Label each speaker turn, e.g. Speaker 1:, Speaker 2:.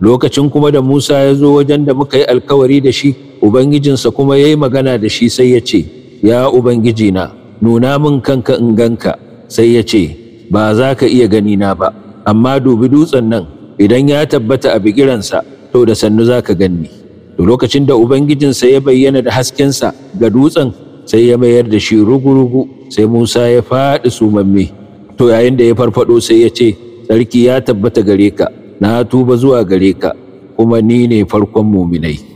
Speaker 1: lokacin kuma da Musa ya zo wajen da muka yi alkawari da shi ubangijinsa kuma ya yi magana da shi sai ya ce ya ubangijina nuna min kanka in ganka sai ya ce ba za ka iya gani na ba amma dubi dutsen nan idan ya tabbata a bigiransa to da sannu za ka ganni to lokacin da ubangijinsa ya bayyana da haskensa ga dutsen sai ya mayar da shi rugu-rugu sai musa ya faɗi sumamme to yayin da ya farfado sai ya ce sarki ya tabbata gare ka na tuba zuwa gare ka kuma ni ne farkon muminai